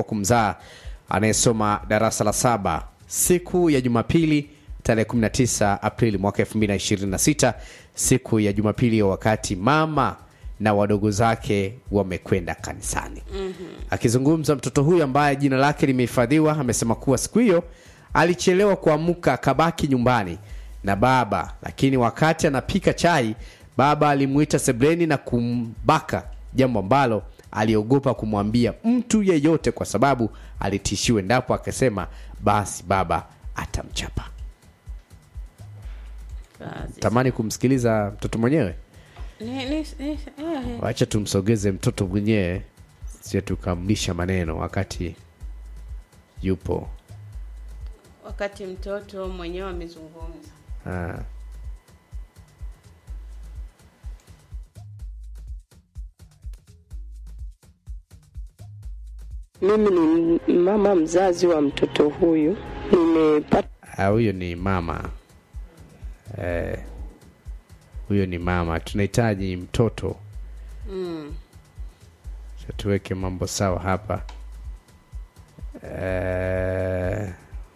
kumzaa anayesoma darasa la saba siku ya Jumapili tarehe 19 Aprili mwaka 2026, siku ya Jumapili, wakati mama na wadogo zake wamekwenda kanisani. Akizungumza mtoto huyu ambaye jina lake limehifadhiwa amesema kuwa siku hiyo alichelewa kuamka akabaki nyumbani na baba, lakini wakati anapika chai baba alimuita sebleni na kumbaka, jambo ambalo aliogopa kumwambia mtu yeyote kwa sababu alitishiwa endapo akasema basi baba atamchapa. Kazi. Tamani kumsikiliza mtoto mwenyewe, Ni- ni- ni- eh, eh. wacha tumsogeze mtoto mwenyewe, sio tukamlisha maneno wakati yupo. wakati mtoto mwenyewe amezungumza Ah. Mimi ni mama mzazi wa mtoto huyu. Nimepata Ah, huyo ni mama eh, huyo ni mama. Tunahitaji mtoto mm. Acha tuweke mambo sawa hapa eh,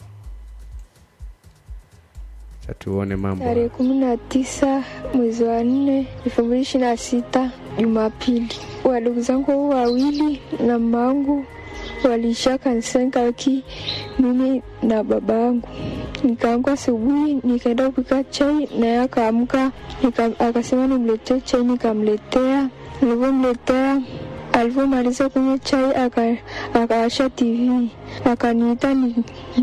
acha tuone mambo Tarehe kumi na tisa mwezi wa nne elfu mbili ishirini na sita Jumapili, wadogo zangu wawili na mamangu waliisha kanisani kaki mimi na baba yangu. Nikaamka asubuhi nikaenda kupika chai, naye akaamka nika, akasema nimletee chai, nikamletea. Nilivyomletea alivyomaliza kunywa chai aka- akawasha TV akaniita ni,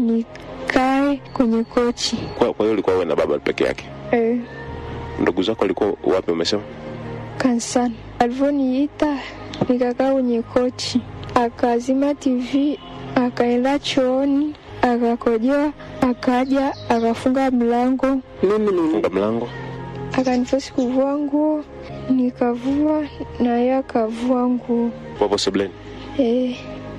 nikae kwenye kochi Kwa, kwa hiyo ulikuwa wewe na baba peke yake. eh, Ndugu zako walikuwa wapi? Umesema kanisani. Alivyoniita nikakaa kwenye kochi, akazima TV, akaenda chooni, akakojoa, akaja akafunga mlango, mimi ni funga mlango. akanifosi kuvua nguo, nikavua na yeye akavua nguo Wapo sebleni. eh,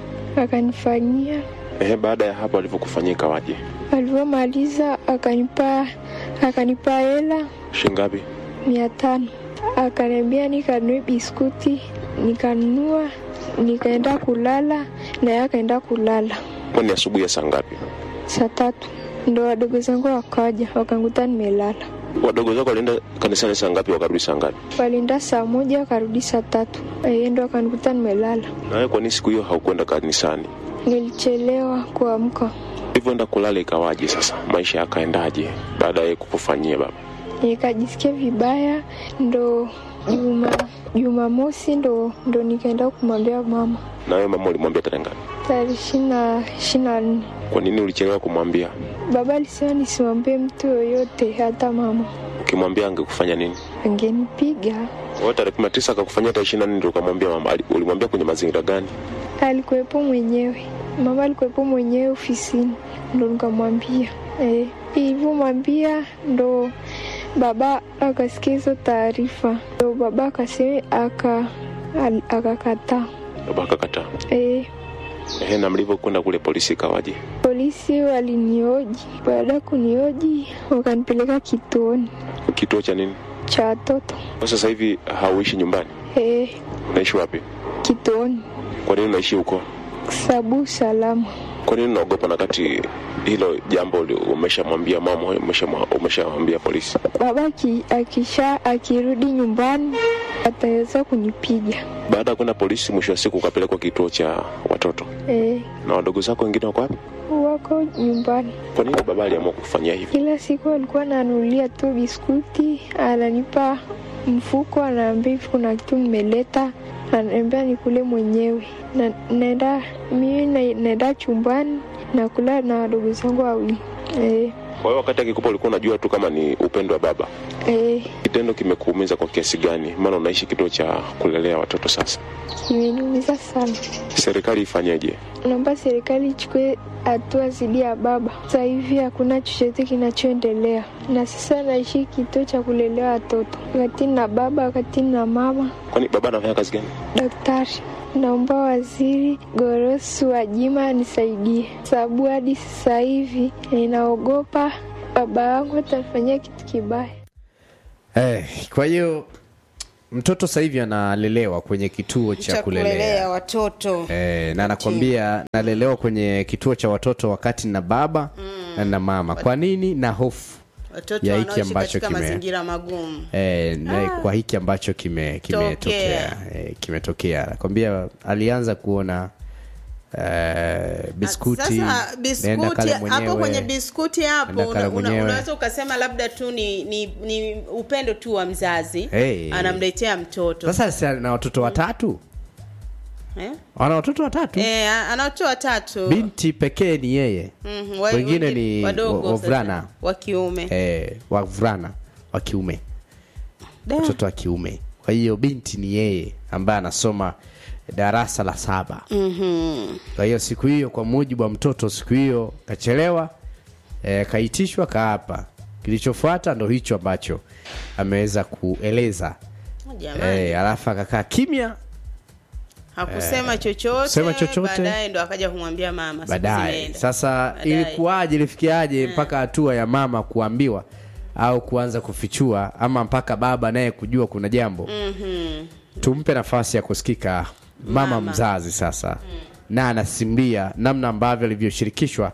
akanifanyia. Ehe, baada ya hapo alivyokufanyia ikawaje? Alivyomaliza akanipa akanipa hela Shingapi? mia tano akaniambia nikanunue biskuti, nikanunua, nikaenda kulala, naye akaenda kulala. Kwani asubuhi ya saa ngapi? Saa tatu ndo wadogo zangu wakaja wakanguta nimelala. Wadogo zako walienda kanisani saa ngapi wakarudi saa ngapi? Walienda saa moja wakarudi saa tatu, yeye ndo akanikuta nimelala. Na wewe kwa nini siku hiyo haukwenda kanisani? Nilichelewa kuamka, Ulivyoenda kulala ikawaje sasa? Maisha yakaendaje baada ya kukufanyia baba? nikajisikia vibaya, ndo juma Jumamosi ndo ndo nikaenda kumwambia mama Na wewe mama ulimwambia tarehe ngapi? tarehe ishirini na nne. Kwa nini ulichelewa kumwambia? Baba alisema nisimwambie mtu yoyote, hata mama Ukimwambia angekufanya nini? angenipiga. Wewe tarehe kumi na tisa akakufanyia tarehe ishirini na nne ndio ukamwambia mama. Ali- Ulimwambia kwenye mazingira gani? Alikuwepo mwenyewe, mama alikuwepo mwenyewe ofisini, ndo nikamwambia eh. Ilivyomwambia ndo baba akasikia hizo taarifa, ndo baba akasema aka al- akakataa Baba akakataa. eh. Ehe, na mlivyokwenda kule polisi ikawaje? Polisi walinioji, baada ya kunioji wakanipeleka kituoni Kituo cha nini? cha watoto Kwa sasa hivi hauishi nyumbani, eh, unaishi wapi? kituoni Kwa nini unaishi huko? sabu salama Kwa nini unaogopa na kati hilo jambo uli- umeshamwambia mama, umeshamwa- umeshamwambia polisi? baba aki- akisha akirudi nyumbani ataweza kunipiga Baada ya kwenda polisi, mwisho wa siku ukapelekwa kituo cha watoto, eh, na wadogo zako wengine wako wapi? wako nyumbani. Kwa nini baba aliamua kufanyia hivi? Kila siku alikuwa ananunulia tu biskuti, ananipa mfuko, anaambia hivi kuna kitu nimeleta, ananiambia nikule mwenyewe. Na naenda mimi na- naenda chumbani nakula na wadogo zangu wawili eh, Kwa hiyo wakati akikupa ulikuwa unajua tu kama ni upendo wa baba. eh, Kitendo kimekuumiza kwa kiasi gani? Maana unaishi kituo cha kulelea watoto sasa. kimeniumiza sana. Serikali ifanyeje? Naomba serikali ichukue hatua dhidi ya baba. Sasa hivi hakuna chochote kinachoendelea, na sasa naishi kituo cha kulelea watoto, wakati na baba, wakati na mama Kwani baba anafanya kazi gani? daktari. Naomba waziri Gorosu Wajima anisaidie, sababu hadi sasa hivi ninaogopa baba yangu atanifanyia kitu kibaya. Eh, kwa hiyo mtoto sasa hivi analelewa kwenye kituo cha cha kulelea kulelea watoto e, na anakwambia nalelewa kwenye kituo cha watoto wakati na baba na na mama kwa nini na hofu watoto ya hiki wanaoishi ambacho katika kime- mazingira magumu e, na kwa hiki ambacho kime- kimetokea e, kimetokea nakwambia alianza kuona e, biskuti sasa nenda biskuti kale hapo mwenyewe. kwenye biskuti hapo Nenda kale una, una, mwenyewe. unaweza ukasema labda tu ni, ni, ni upendo tu wa mzazi Hey. anamletea mtoto sasa si na watoto watatu eh? ana watoto watatu Eh, ana watoto watatu binti pekee ni yeye Mhm, wa- wengine wengi- ni wadogo wa- wavulana. sasa, wa kiume eh, wavulana wa kiume Da. mtoto wa kiume kwa hiyo binti ni yeye ambaye anasoma darasa la saba Mhm. kwa hiyo siku hiyo kwa mujibu wa mtoto siku hiyo kachelewa e, kaitishwa kaapa kilichofuata ndo hicho ambacho ameweza kueleza Jamani, e, alafu akakaa kimya hakusema chochote kusema chochote. baadaye ndo akaja kumwambia mama siku baadaye zimeenda. sasa Baadaye. ilikuwaje ilifikiaje mpaka hatua ya mama kuambiwa au kuanza kufichua ama mpaka baba naye kujua kuna jambo Mhm. tumpe nafasi ya kusikika mama, Mama. mzazi sasa na anasimbia namna ambavyo alivyoshirikishwa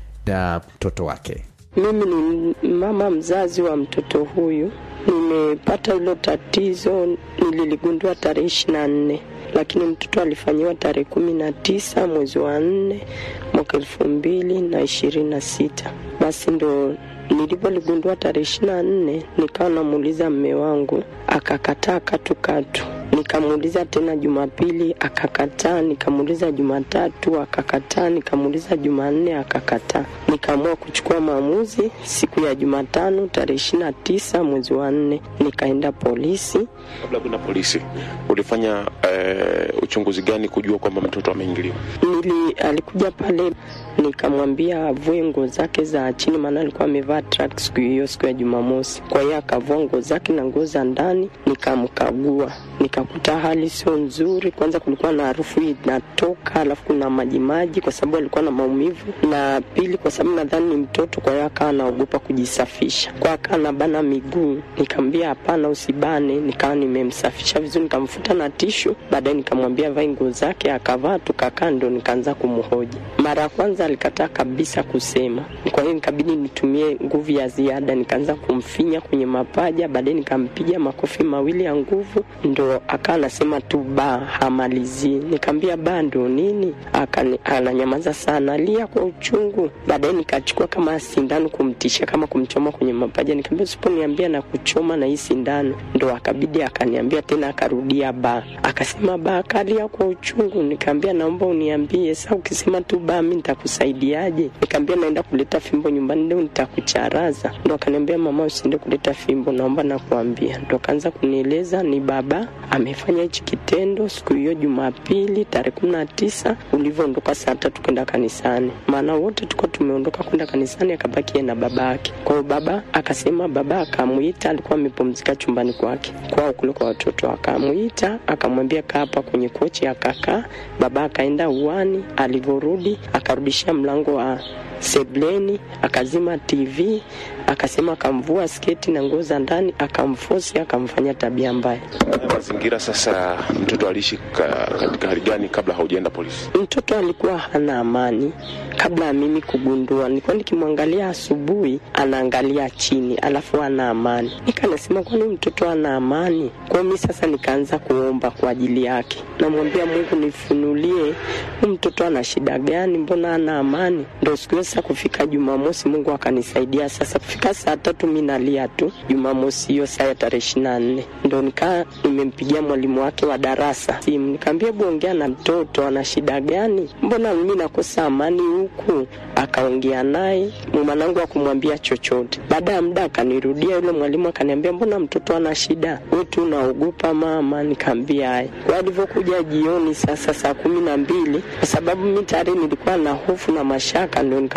na mtoto wake Mimi ni mama mzazi wa mtoto huyu. Nimepata hilo tatizo, nililigundua tarehe ishirini na nne lakini mtoto alifanyiwa tarehe kumi na tisa mwezi wa nne mwaka elfu mbili na ishirini na sita. Basi ndo nilipoligundua tarehe ishirini na nne nikawa namuuliza mme wangu akakataa katukatu. Nikamuuliza tena Jumapili akakataa, nikamuuliza Jumatatu akakataa, nikamuuliza Jumanne akakataa. Nikaamua kuchukua maamuzi siku ya Jumatano tarehe ishirini na tisa mwezi wa nne, nikaenda polisi kabla ya kwenda polisi ulifanya eh, uchunguzi gani kujua kwamba mtoto ameingiliwa nili alikuja pale nikamwambia avue nguo zake za chini, maana alikuwa amevaa track siku hiyo, siku ya Jumamosi. Kwa hiyo akavua nguo zake na nguo za ndani, nikamkagua nikakuta hali sio nzuri. Kwanza kulikuwa na harufu inatoka, alafu kuna majimaji, kwa sababu alikuwa na maumivu, na pili kwa sababu nadhani ni mtoto, kwa hiyo akawa anaogopa kujisafisha, kwa akawa anabana miguu. Nikamwambia hapana, usibane. Nikawa nimemsafisha vizuri, nikamfuta na tishu, baadaye nikamwambia vae nguo zake, akavaa, tukakaa, ndo nikaanza kumhoji. Mara ya kwanza alikataa kabisa kusema, kwa hiyo nikabidi nitumie nguvu ya ziada, nikaanza kumfinya kwenye mapaja, baadaye nikampiga makofi mawili ya nguvu, ndo akawa anasema tu ba, hamalizii. Nikamwambia ba ndo nini? Akani, ananyamaza sana, alia kwa uchungu. Baadaye nikachukua kama sindano kumtisha kama kumchoma kwenye mapaja, nikamwambia usiponiambia na kuchoma na hii sindano, ndo akabidi akaniambia tena, akarudia ba, akasema ba, akalia kwa uchungu. Nikamwambia naomba uniambie sasa, ukisema tu ba, mi nitakusaidiaje? Nikamwambia naenda kuleta fimbo nyumbani leo, nitakucharaza. Ndo akaniambia mama, usiende kuleta fimbo, naomba nakuambia. Ndo akaanza kunieleza ni baba amefanya hichi kitendo siku hiyo Jumapili tarehe kumi na tisa ulivyoondoka saa tatu kwenda kanisani, maana wote tuko tumeondoka kwenda kanisani, akabaki yeye na baba yake. Kwa hiyo baba akasema, baba akamwita, alikuwa amepumzika chumbani kwake kwao kule kwa watoto, akamwita akamwambia kaa hapa kwenye kochi, akakaa. Baba akaenda uani, alivyorudi akarudishia mlango wa sebleni, akazima TV, akasema akamvua sketi na nguo za ndani, akamfosi, akamfanya tabia mbaya. mazingira sasa mtoto aliishi ka, katika hali gani kabla haujaenda polisi Mtoto alikuwa hana amani kabla ya mimi kugundua. Nilikuwa nikimwangalia asubuhi, anaangalia chini, alafu ana amani. Nikanasema kwani mtoto ana amani? Kwa hiyo mimi sasa nikaanza kuomba kwa ajili yake, namwambia Mungu nifunulie huyu mtoto ana shida gani, mbona ana amani? Ndo siku hiyo sasa kufika Jumamosi, Mungu akanisaidia sasa. Kufika saa tatu mi nalia tu, Jumamosi hiyo saa ya tarehe ishirini na nne ndo nikaa nimempigia mwalimu wake wa darasa simu, nikaambia hebu ongea na mtoto, ana shida gani? Mbona mimi nakosa amani huku? Akaongea naye, mwanangu akumwambia chochote. Baada ya muda akanirudia yule mwalimu akaniambia, mbona mtoto ana shida, wewe tu unaogopa mama? Nikaambia haya. Kwa alivyokuja jioni sasa saa kumi na mbili, kwa sababu mi tayari nilikuwa na hofu na mashaka, ndio nikamwambia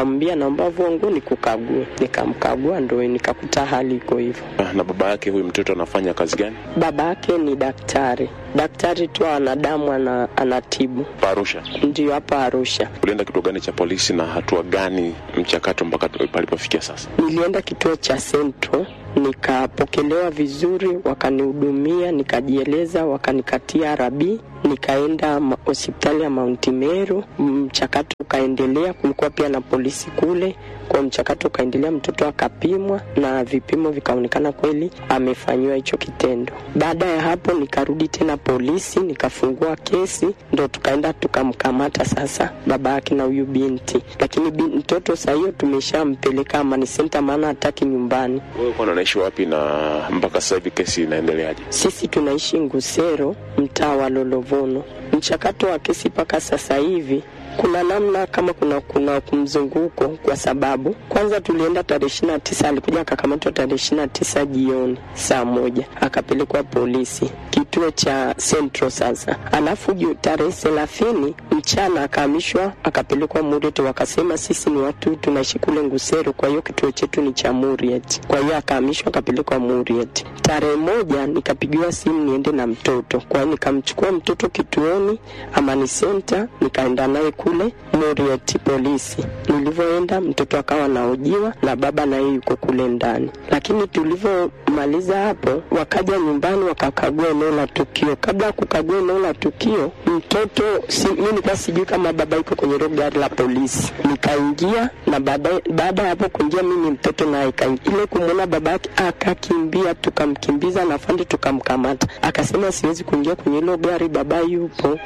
nikamwambia naomba vua nguo nikukague. Nikamkagua ndo nikakuta hali iko hivyo. Ah, na baba yake huyu mtoto anafanya kazi gani Baba yake ni daktari, daktari tu wa wanadamu, ana, anatibu pa Arusha ndio hapa Arusha. ulienda kituo gani cha polisi na hatua gani mchakato mpaka tu- palipofikia sasa Nilienda kituo cha Central nikapokelewa vizuri, wakanihudumia, nikajieleza, wakanikatia RB, nikaenda ma- hospitali ya Mount Meru. Mchakato ukaendelea, kulikuwa pia na polisi kule, kwa mchakato ukaendelea, mtoto akapimwa na vipimo vikaonekana kweli amefanyiwa hicho kitendo. Baada ya hapo nikarudi tena polisi, nikafungua kesi, ndo tukaenda tukamkamata sasa baba yake na huyu binti, lakini bin, mtoto saa hiyo tumeshampeleka Amani Center, maana hataki nyumbani. wewe kwa unaishi wapi na mpaka sasa hivi kesi inaendeleaje Sisi tunaishi Ngusero, mtaa wa Lolovono. Mchakato wa kesi mpaka sasa hivi kuna namna kama kuna kuna mzunguko, kwa sababu kwanza tulienda tarehe ishirini na tisa alikuja akakamatwa tarehe ishirini na tisa jioni saa moja akapelekwa polisi kituo cha Central sasa, alafu ju- tarehe thelathini mchana akahamishwa akapelekwa Muriet, wakasema sisi ni watu tunaishi kule Ngusero, kwa hiyo kituo chetu ni cha Muriet. Kwa hiyo akahamishwa akapelekwa Muriet. Tarehe moja nikapigiwa simu niende na mtoto, kwa hiyo nikamchukua mtoto kituoni Amani Center, nikaenda naye kule Muriet polisi. Nilivyoenda mtoto akawa anahojiwa na baba na yeye yuko kule ndani, lakini tulivyomaliza hapo, wakaja nyumbani wakakagua eneo la tukio. Kabla ya kukagua eneo la tukio, mtoto si, mimi nilikuwa sijui kama baba yuko kwenye hilo gari la polisi. Nikaingia na baadaye, baada ya hapo kuingia mimi mtoto naye kaingia, ile kumwona baba yake akakimbia, tukamkimbiza na fundi tukamkamata. Akasema siwezi kuingia kwenye hilo gari, baba yupo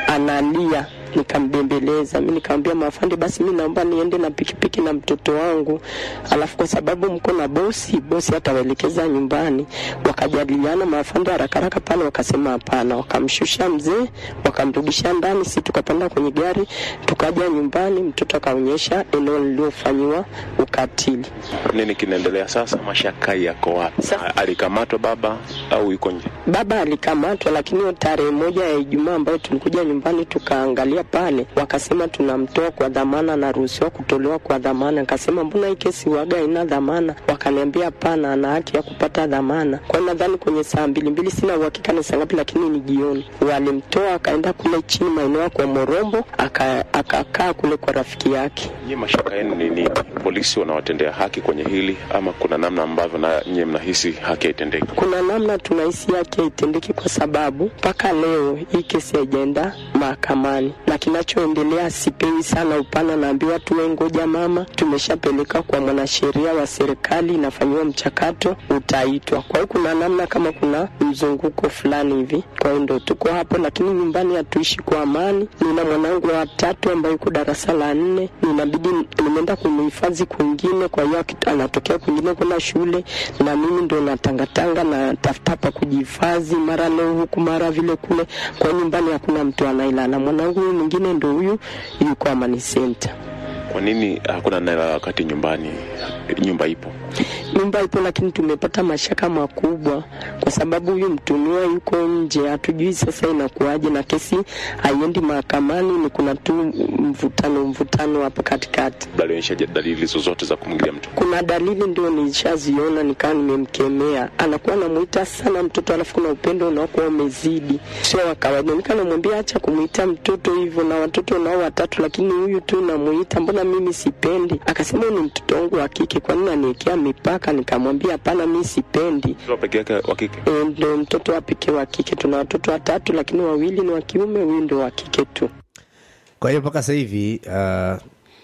analia nikambembeleza mi nikamwambia mafande basi mi naomba niende na pikipiki na mtoto wangu alafu kwa sababu mko na bosi bosi atawaelekeza nyumbani wakajadiliana mafande haraka haraka pale wakasema hapana wakamshusha mzee wakamrudisha ndani si tukapanda kwenye gari tukaja nyumbani mtoto akaonyesha eneo liliofanyiwa ukatili nini kinaendelea sasa mashaka yako wapi Sasa- alikamatwa baba au yuko nje baba alikamatwa, lakini hiyo tarehe moja ya Ijumaa ambayo tulikuja nyumbani tukaangalia pale, wakasema tunamtoa kwa dhamana, anaruhusiwa kutolewa kwa dhamana. Nikasema mbona hii kesi waga ina dhamana? Wakaniambia hapana, ana haki ya kupata dhamana. Kwa hiyo nadhani kwenye saa mbili mbili, sina uhakika ni saa ngapi, lakini ni jioni, walimtoa akaenda kule chini maeneo ya kwa Morombo, aka- akakaa kule kwa rafiki yake. nyie mashaka yenu ni nini polisi wanawatendea haki kwenye hili ama kuna namna ambavyo na nyie mnahisi haki haitendeki kuna namna tunahisi yake haitendeki kwa sababu mpaka leo hii kesi haijaenda mahakamani, na kinachoendelea sipewi sana upana. Naambiwa tuwe ngoja mama, tumeshapeleka kwa mwanasheria wa serikali, inafanyiwa mchakato, utaitwa. Kwa hiyo kuna namna kama kuna mzunguko fulani hivi, kwa hiyo ndo tuko hapo, lakini nyumbani hatuishi kwa amani. Nina mwanangu wa tatu ambaye yuko darasa la nne, ninabidi nimeenda kumhifadhi kwingine, kwa hiyo akit- anatokea kwingine kwenda shule, na mimi ndo natangatanga na tafuta pa kujihifadhi, mara leo huku mara vile kule. Kwa hiyo nyumbani hakuna mtu anailala. Mwanangu huyu mwingine ndo huyu yuko Amani Center. kwa nini hakuna naela wakati nyumbani nyumba ipo nyumba ipo, lakini tumepata mashaka makubwa kwa sababu huyu mtumiwa yuko nje, hatujui sasa inakuwaje, na kesi haiendi mahakamani, ni kuna tu mvutano mvutano hapa katikati. alionyesha dalili zozote za kumwingilia mtu Kuna dalili ndio nishaziona, nikawa nimemkemea, anakuwa anamuita sana mtoto, alafu kuna upendo unaokuwa umezidi, sio wa kawaida. Nika namwambia acha kumuita mtoto hivyo, na watoto nao watatu, lakini huyu tu namuita, mbona mimi sipendi? Akasema "Huyu ni mtoto wangu wa kike, kwa nini aniwekea mipaka? Nikamwambia hapana, mi sipendi. Mtoto peke yake wa kike E, ndo mtoto wa pekee wa kike. Tuna watoto watatu, lakini wawili ni wa kiume, huyu ndo wa kike tu. kwa hiyo mpaka sasa hivi uh,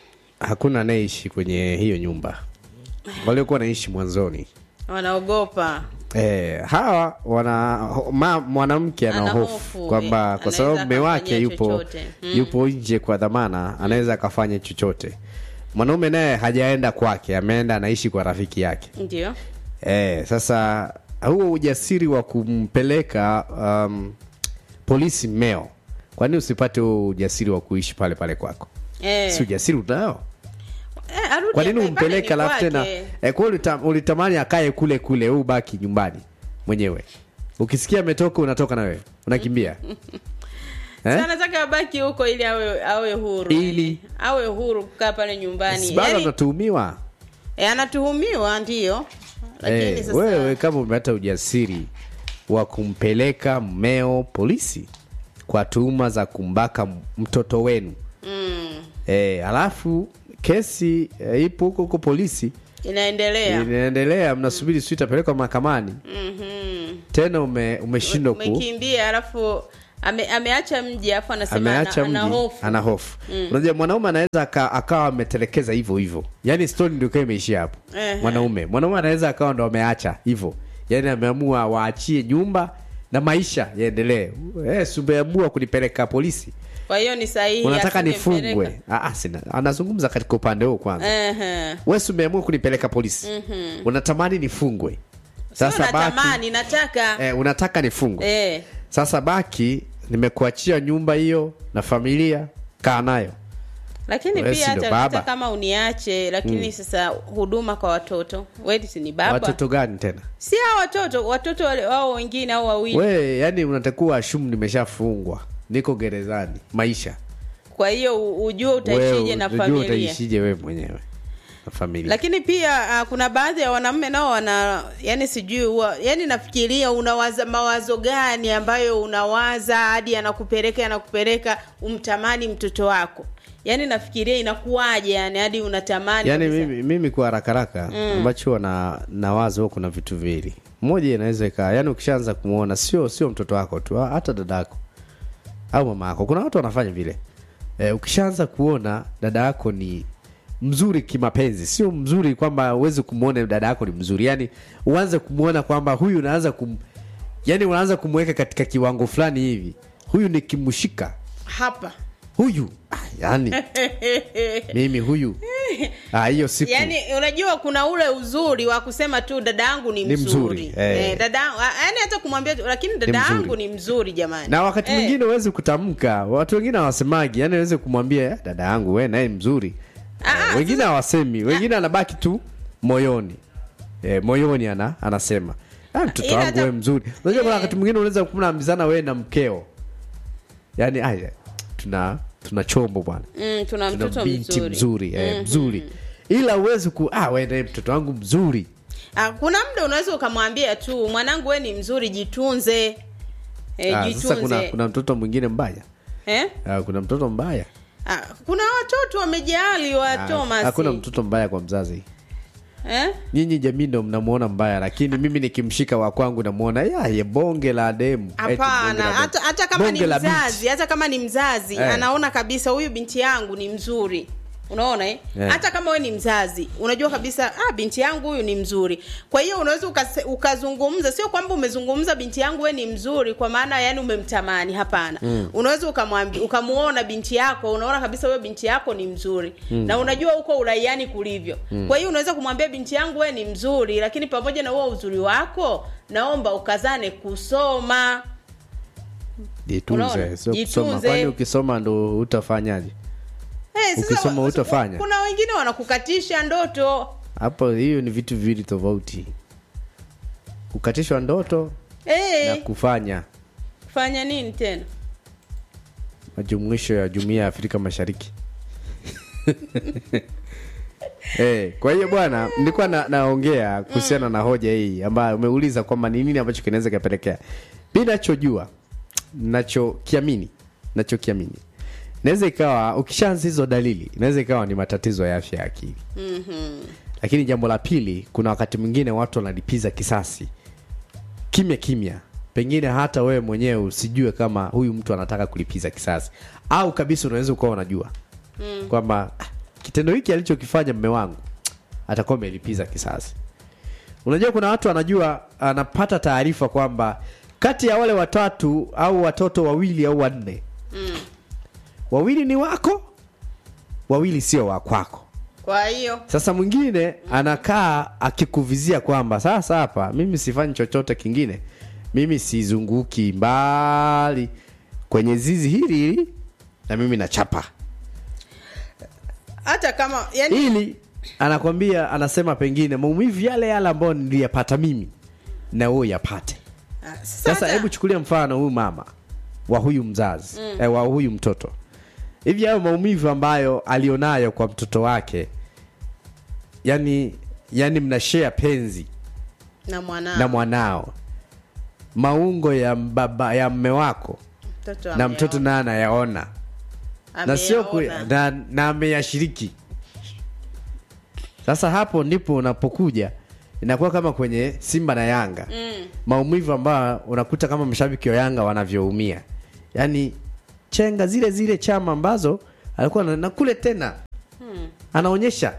hakuna anayeishi kwenye hiyo nyumba waliokuwa wanaishi mwanzoni wanaogopa Eh, hawa wana ma, mwanamke ana Ana hofu hofu, kwamba eh, kwa sababu anaweza mume wake akamfanyia yupo chochote. Mm. yupo nje kwa dhamana anaweza akafanya chochote mwanaume naye hajaenda kwake ameenda anaishi kwa rafiki yake ndio eh, sasa huo ujasiri wa kumpeleka um, polisi mmeo kwani usipate huo ujasiri wa kuishi pale pale kwako eh, si ujasiri unao eh, arudi kwa nini akae pale umpeleke ni alafu tena kwake. eh, kwa ulita, ulitamani akae kule kule wewe ubaki nyumbani mwenyewe ukisikia ametoka unatoka na wewe unakimbia Eh? Si anataka abaki huko ili awe awe huru Ili? awe huru kukaa pale nyumbani Si bado Yaani, anatuhumiwa eh, anatuhumiwa ndio lakini Eh, sasa wewe kama umepata ujasiri wa kumpeleka mmeo polisi kwa tuhuma za kumbaka m- mtoto wenu mm, eh, alafu kesi eh, ipo huko huko polisi inaendelea inaendelea mnasubiri siu itapelekwa mahakamani Mhm. tena ume, umeshindwa ku umekimbia alafu ame, ameacha mji alafu anasema ameacha ana, ana mji hofu ana hofu unajua mwanaume anaweza aka- akawa ametelekeza hivyo hivyo yaani stori ndio ikawa imeishia hapo Ehe. mwanaume mwanaume anaweza akawa ndo ameacha hivyo yaani ameamua waachie nyumba na maisha yaendelee eh, si umeamua kunipeleka polisi kwa hiyo ni sahihi unataka asingempeleka. nifungwe Ah, ah, sina anazungumza katika upande huo kwanza Ehe. wewe si umeamua kunipeleka polisi unatamani nifungwe Sio sasa baki natamani nataka eh, unataka nifungwe eh. sasa baki nimekuachia nyumba hiyo na familia kaa nayo lakini Wewe pia si ndo hata, hata baba? kama uniache lakini sasa huduma kwa watoto wewe si ni baba watoto gani tena si hao watoto watoto wale wao wengine au wawili we yani unatakuwa ashumu nimeshafungwa niko gerezani maisha kwa hiyo u- ujue utaishije na ujue familia utaishije wewe mwenyewe na familia lakini pia uh, kuna baadhi ya wanaume nao wana yani sijui huwa yani nafikiria unawaza mawazo gani ambayo unawaza hadi anakupeleka anakupeleka umtamani mtoto wako yani nafikiria inakuwaje yani hadi unatamani yani kabisa. mimi, mimi kwa haraka haraka ambacho huwa na nawaza huwa kuna vitu viwili moja inaweza ikaa yani ukishaanza kumwona sio sio mtoto wako tu hata dadako au mama yako kuna watu wanafanya vile e, ukishaanza kuona dada yako ni mzuri kimapenzi sio mzuri kwamba uwezi kumwona dada yako ni mzuri yani uanze kumwona kwamba huyu unaanza kum yani unaanza kumweka katika kiwango fulani hivi huyu nikimshika hapa huyu ah, yani mimi huyu ah, hiyo siku yani unajua kuna ule uzuri wa kusema tu dada yangu ni Ni mzuri, mzuri, eh. Eh, dada yani hata kumwambia tu, lakini dada mzuri. yangu ni mzuri jamani na wakati Eh, mwingine huwezi kutamka watu wengine hawasemagi yani aweze kumwambia "Eh, dada yangu we naye mzuri Ah, Eh, ah, wengine hawasemi wengine anabaki tu moyoni eh, moyoni ana, anasema "Ah, mtoto Ila wangu hata- we mzuri unajua kuna Eh. wakati mwingine unaweza kunaambizana wewe na mkeo yani aya tuna tuna chombo bwana mm, tuna tuna mtoto binti mzuri, mzuri eh, mzuri ila uwezi ku ah, we naye mtoto wangu mzuri Ah, kuna muda unaweza ukamwambia tu mwanangu we ni mzuri jitunze e, ah, jitunze sasa kuna, kuna mtoto mwingine mbaya Eh? ah, kuna mtoto mbaya Ah, kuna watoto wamejali wa Ah, Thomas hakuna mtoto mbaya kwa mzazi eh? nyinyi jamii ndo mnamuona mbaya lakini mimi nikimshika wa kwangu namuona ya ye bonge la demu Eti bonge hapana la demu. hata, hata kama Bonge ni la binti. mzazi hata kama ni mzazi Eh. anaona kabisa huyu binti yangu ni mzuri unaona eh? Eh. hata kama we ni mzazi unajua kabisa ah, binti yangu huyu ni mzuri kwa hiyo unaweza ukase- ukazungumza sio kwamba umezungumza binti yangu we ni mzuri kwa maana yani umemtamani hapana mm. unaweza ukamwambia ukamuona binti yako unaona kabisa huyo binti yako ni mzuri mm. na unajua huko uraiani kulivyo mm. kwa hiyo unaweza kumwambia binti yangu we ni mzuri lakini pamoja na huo uzuri wako naomba ukazane kusoma jitunze Unaona? sio kusoma Jitunze. kwani ukisoma ndo utafanyaje Hey, sasa Ukisoma wa- hutafanya. kuna wengine wanakukatisha ndoto hapo hiyo ni vitu viwili tofauti kukatishwa ndoto hey, na kufanya kufanya nini tena majumuisho ya jumuiya ya afrika mashariki Eh, kwa hiyo bwana nilikuwa na, naongea kuhusiana na hoja hii ambayo umeuliza kwamba ni nini ambacho kinaweza kapelekea mi nachojua nachokiamini nachokiamini inaweza ikawa ukishaanza hizo dalili inaweza ikawa ni matatizo ya afya ya akili mm-hmm. lakini jambo la pili kuna wakati mwingine watu wanalipiza kisasi kimya kimya pengine hata wewe mwenyewe usijue kama huyu mtu anataka kulipiza kisasi au kabisa unaweza ukawa unajua mm. kwamba "Ah, kitendo hiki alichokifanya mme wangu atakuwa amelipiza kisasi unajua kuna watu anajua anapata taarifa kwamba kati ya wale watatu au watoto wawili au wanne mm. wawili ni wako wawili sio wa kwako kwa hiyo sasa mwingine anakaa akikuvizia kwamba sasa hapa mimi sifanyi chochote kingine mimi sizunguki mbali kwenye zizi hili hili na mimi nachapa hata kama yani ili anakwambia anasema pengine maumivu yale yale ambayo niliyapata mimi na wewe yapate Ah, sasa sasa hebu chukulia mfano huyu mama wa huyu mzazi mm. eh, wa huyu mtoto hivi hayo maumivu ambayo alionayo kwa mtoto wake yani yani mnashare penzi na mwanao na mwanao maungo ya baba ya mme wako mtoto na ameona. mtoto naye anayaona na sio ku- Ameyaona. na, na ameyashiriki sasa hapo ndipo unapokuja inakuwa kama kwenye simba na yanga mm. maumivu ambayo unakuta kama mashabiki wa yanga wanavyoumia yaani chenga zile zile chama ambazo alikuwa na, na kule tena hmm. anaonyesha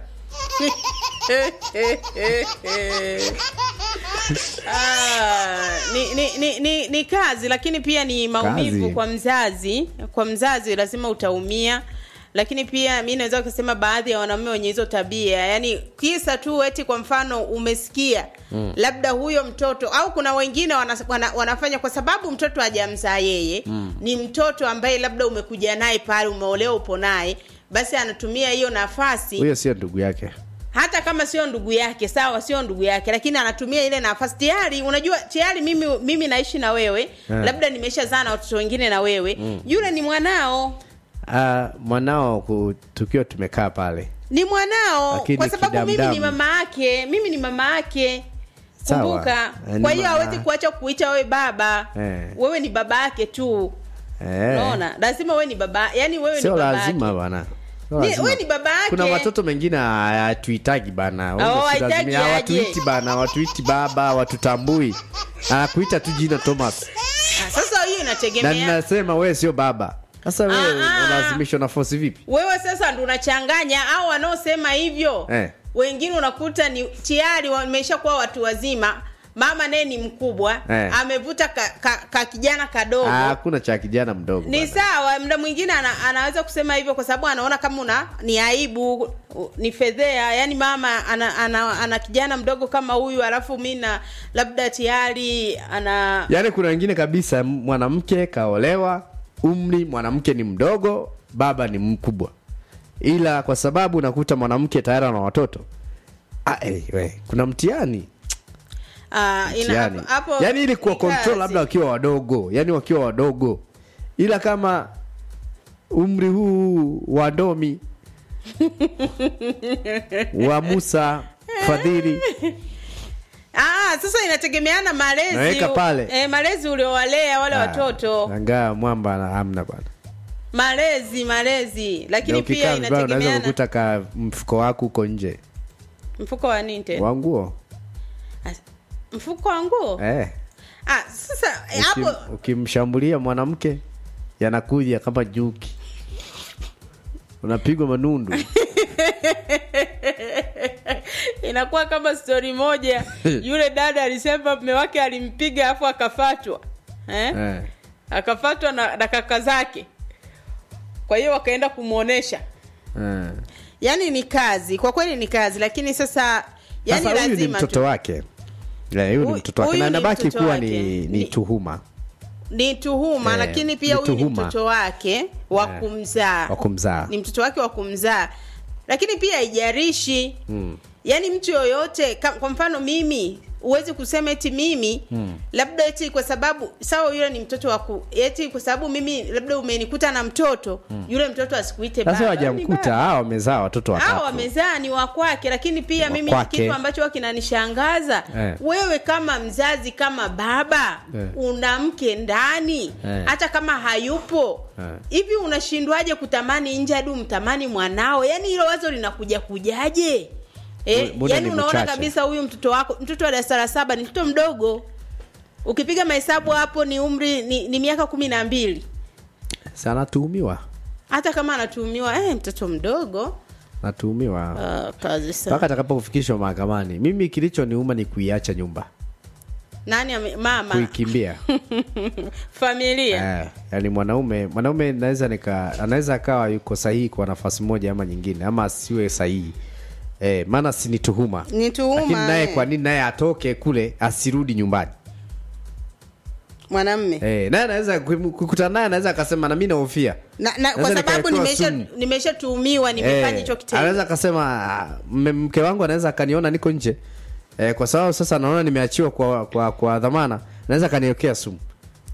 Ah, ni, ni, ni, ni, ni kazi lakini pia ni maumivu Kazi. kwa mzazi kwa mzazi lazima utaumia lakini pia mi naweza kusema baadhi ya wanaume wenye hizo tabia yani kisa tu eti kwa mfano umesikia mm. labda huyo mtoto au kuna wengine wana, wana, wanafanya kwa sababu mtoto hajamzaa yeye mm. ni mtoto ambaye labda umekuja naye pale umeolewa upo naye basi anatumia hiyo nafasi huyo sio ndugu yake hata kama sio ndugu yake sawa sio ndugu yake lakini anatumia ile nafasi tayari unajua tayari mimi mimi naishi na wewe Yeah. labda nimeshazaa na watoto wengine na wewe mm. yule ni mwanao uh, mwanao ku- tukiwa tumekaa pale ni mwanao Lakini kwa sababu mimi kidamdamu. ni mama yake mimi ni mama yake Sawa. kumbuka Eh, ni kwa hiyo mama. hawezi kuacha kuita wewe baba Eh. wewe ni baba yake tu eh. unaona lazima wewe ni baba yani wewe sio ni baba lazima yake. bana Sio Ni- lazima. wewe ni baba yake. kuna watoto mengine hatuhitaji bana Wewe Oh, si hahitaji lazima- aje. hawatuiti bana watuiti baba watutambui anakuita tu jina thomas Ah, sasa hiyo na inategemea ninasema wewe sio baba sasa wewe Ah, ah. unalazimishwa na force vipi wewe sasa ndo unachanganya au wanaosema hivyo Eh. wengine unakuta ni tayari wameshakuwa watu wazima mama naye ni mkubwa Eh. amevuta ka, ka, ka kijana kadogo Ah, hakuna cha kijana mdogo ni bana. sawa mda mwingine ana, anaweza kusema hivyo kwa sababu anaona kama una ni aibu u- ni fedhea yani mama ana, ana, ana kijana mdogo kama huyu alafu mi na labda tayari ana yaani kuna wengine kabisa m- mwanamke kaolewa umri mwanamke ni mdogo baba ni mkubwa ila kwa sababu unakuta mwanamke tayari ana watoto ah, eh, we, kuna mtihani uh, mtihani yaani ili kuwa control labda wakiwa wadogo yaani wakiwa wadogo ila kama umri huu wa domi wa musa fadhili Ah, sasa inategemeana malezi Naweka pale. eh, malezi uliowalea wale Ah, watoto shangaa mwamba na hamna bwana malezi malezi Na lakini ukikaa pia vibaya unaweza inategemeana kukuta ka mfuko wako uko nje mfuko wa nini tena wa nguo As- mfuko wa nguo eh. ah, sasa eh, Ukim- hapo ukimshambulia mwanamke yanakuja kama juki unapigwa manundu inakuwa kama stori moja yule dada alisema mme wake alimpiga afu akafatwa eh? eh. akafatwa na, na kaka zake kwa hiyo wakaenda kumwonesha eh. yaani ni kazi kwa kweli ni kazi lakini sasa yani sasa huyu ni lazima mtoto tu. wake Eh, huyu ni Huyu- mtoto wake huyu na ni inabaki mtoto kuwa wake. ni, ni Ni- tuhuma ni tuhuma Eh, lakini pia ni huyu ni tuhuma. mtoto wake wa Eh, kumzaa wa kumzaa. ni mtoto wake wa kumzaa lakini pia haijarishi mm. yaani mtu yoyote ka- kwa mfano mimi huwezi kusema eti mimi hmm. labda eti kwa sababu sawa yule ni mtoto waku eti kwa sababu mimi labda umenikuta na mtoto hmm. yule mtoto asikuite sasa baba. Ni wajamkuta baba. hawa wamezaa watoto hao watatu wamezaa ni wa kwake lakini pia Wa mimi kwake. kitu ambacho huwa kinanishangaza Eh. wewe kama mzazi kama baba Eh. una mke ndani Eh. hata kama hayupo Eh. hivi unashindwaje kutamani nje hadi umtamani mwanao yaani hilo wazo linakuja kujaje Eh, Muda yaani ni unaona mchache. kabisa huyu mtoto wako mtoto wa darasa la saba ni mtoto mdogo ukipiga mahesabu hapo ni umri ni, ni miaka kumi na mbili si anatuhumiwa hata kama anatuhumiwa eh, mtoto mdogo anatuhumiwa uh, kazi sana mpaka atakapofikishwa mahakamani mimi kilichoniuma ni kuiacha nyumba nani ame, mama kuikimbia familia eh, yani mwanaume mwanaume naweza nika anaweza akawa yuko sahihi kwa nafasi moja ama nyingine ama asiwe sahihi eh, maana si ni tuhuma ni tuhuma lakini naye eh. kwa nini naye atoke kule asirudi nyumbani mwanamme eh, naye anaweza kukutana naye anaweza akasema na mi nahofia na, na, kwa Naweza sababu nikawekewa nimesha sumu. nimeshatuhumiwa nimefanya Eh, hicho kitendo anaweza akasema "Ah, mme- mke wangu anaweza akaniona niko nje eh, kwa sababu sasa naona nimeachiwa kwa, kwa, kwa dhamana naweza akaniwekea sumu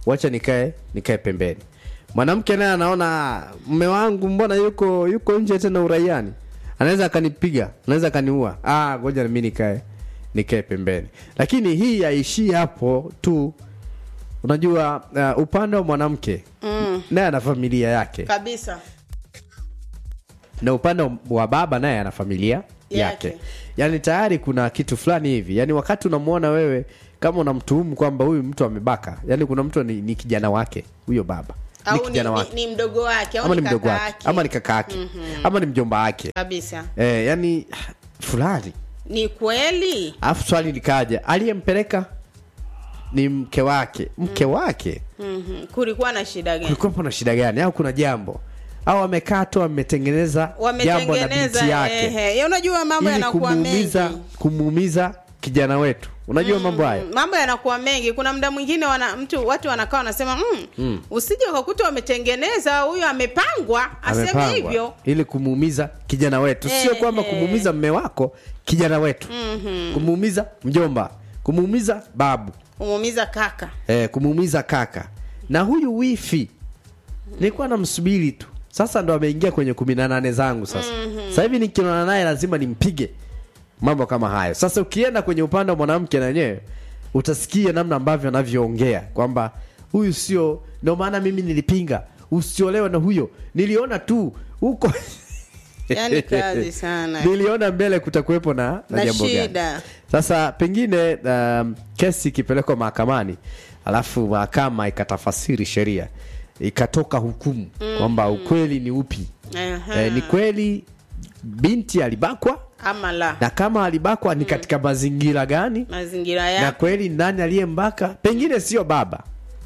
wacha nikae nikae pembeni mwanamke naye anaona mme wangu mbona yuko yuko nje tena uraiani anaweza akanipiga anaweza akaniua ah ngoja nami nikae nikae pembeni lakini hii haishii hapo tu unajua uh, upande wa mwanamke mm. naye ana familia yake kabisa na upande wa baba naye ana familia yake, Yake. yaani tayari kuna kitu fulani hivi yaani wakati unamwona wewe kama unamtuhumu kwamba huyu mtu amebaka yaani kuna mtu ni, ni kijana wake huyo baba ni au ni, kijana ni, wake ni mdogo wake au ama ni ni mdogo kaka wake yake ama ni kaka yake ama ni mjomba wake kabisa eh, yaani fulani ni kweli alafu swali likaja aliyempeleka ni mke wake mke wake mm-hmm. kulikuwa na shida gani kulikuwepo na shida gani au kuna jambo au amekaa tu ametengeneza jambo na binti wametengeneza yake ehe. Ya, unajua mambo ili yanakuwa mengi kumuumiza kumuumiza kijana wetu unajua mambo haya mambo yanakuwa mengi kuna muda mwingine wana mtu watu wanakaa wanasema mm, mm. usije ukakuta wametengeneza huyo amepangwa aseme Amepangwa hivyo ili kumuumiza kijana wetu sio Eh, kwamba eh. kumuumiza mme wako kijana wetu kumuumiza mjomba kumuumiza babu umuumiza kaka eh, kumuumiza kaka na huyu wifi nilikuwa namsubiri tu sasa ndo ameingia kwenye kumi na nane zangu sasa sasa hivi nikionana naye lazima nimpige mambo kama hayo sasa ukienda kwenye upande wa mwanamke na wenyewe utasikia namna ambavyo anavyoongea kwamba huyu sio ndio maana mimi nilipinga usiolewe na huyo niliona tu huko Yaani kazi sana. niliona mbele kutakuwepo na, na, Na jambo gani shida. sasa pengine um, kesi ikipelekwa mahakamani alafu mahakama ikatafasiri sheria ikatoka hukumu kwamba ukweli ni upi Aha. eh, ni kweli binti alibakwa ama la na kama alibakwa ni katika mazingira gani mazingira na ya kweli nani aliyembaka pengine sio baba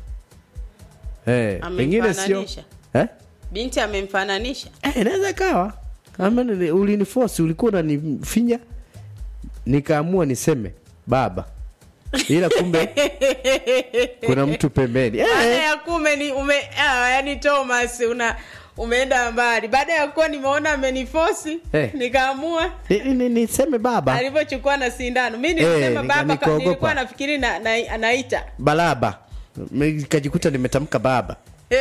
eh, pengine sio Amemfananisha. eh? binti amemfananisha Eh, inaweza ikawa kama nili- ulinifosi ulikuwa unanifinya nikaamua niseme baba ila kumbe kuna mtu pembeni baada eh, ya kume ni ume ah, yani thomas una umeenda mbali baada ya kuwa nimeona amenifosi Eh. nikaamua ni- ni- ni- niseme baba alivyochukua na sindano mi nilisema Eh, nika- baba ka- nikaogopa. nilikuwa nafikiri na, na, anaita balaba nikajikuta nimetamka baba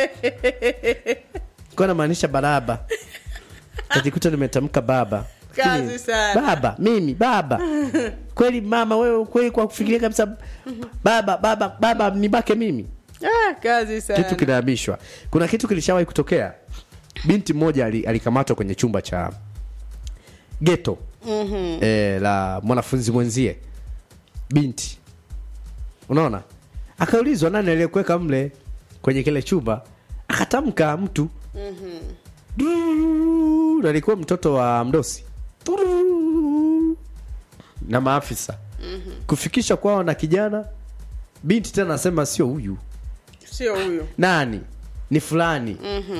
kuwa namaanisha balaba kajikuta nimetamka baba Kazi Lakini, sana. baba mimi baba kweli mama wewe kweli kwa kufikiria kabisa baba baba baba nibake mimi ah, kazi sana kitu kinahamishwa kuna kitu kilishawahi kutokea binti mmoja ali- alikamatwa kwenye chumba cha geto mm-hmm. e, la mwanafunzi mwenzie binti unaona akaulizwa nani aliyekuweka mle kwenye kile chumba akatamka mtu mm-hmm. alikuwa mtoto wa mdosi Tururu. na maafisa mm-hmm. kufikisha kwao na kijana binti tena anasema sio huyu sio huyo nani ni fulani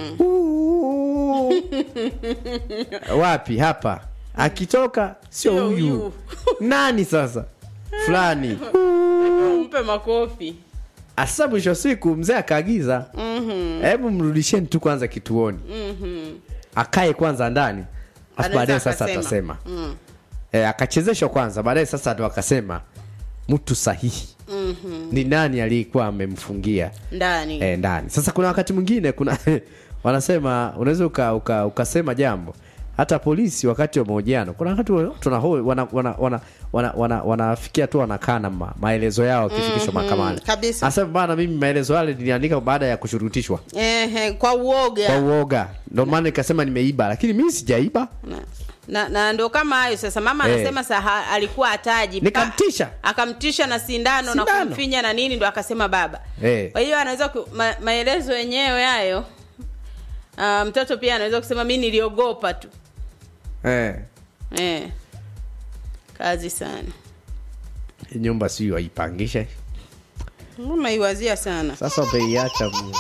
Uuu. wapi hapa akitoka sio Sio huyu huyu. nani sasa fulani mpe makofi asa mwisho wa siku mzee akaagiza hebu mrudisheni tu kwanza kituoni akae kwanza ndani afu Anaweza baadaye sasa akasema. atasema e, akachezeshwa kwanza baadaye sasa ndo akasema mtu sahihi ni nani aliyekuwa amemfungia ndani e, ndani sasa kuna wakati mwingine kuna wanasema unaweza uka, uka, ukasema jambo hata polisi wakati wa mahojiano kuna wakati wa- tunaho- wana- wana- wana- wana- wana- wanafikia tu wanakaa na ma, maelezo yao wakifikishwa mahakamani kabisa. asema bana mimi maelezo yale niliandika baada ya kushurutishwa Ehe, kwa uoga kwa uoga ndio maana nikasema nimeiba lakini mimi sijaiba na, na, na ndo kama hayo sasa mama Eh. anasema saha alikuwa ataji Nikamtisha. akamtisha na sindano, na Sindano. kumfinya na nini ndo akasema baba Eh. kwa hiyo anaweza ku, ma, maelezo yenyewe hayo uh, mtoto pia anaweza kusema mi niliogopa tu eh. eh. kazi sana Hii nyumba sio waipangisha umeiwazia sana sasa umeiacha mwenyewe.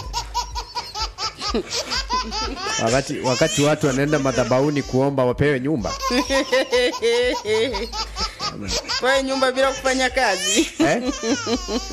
wakati wakati watu wanaenda madhabauni kuomba wapewe nyumba kwa hiyo nyumba bila kufanya kazi eh?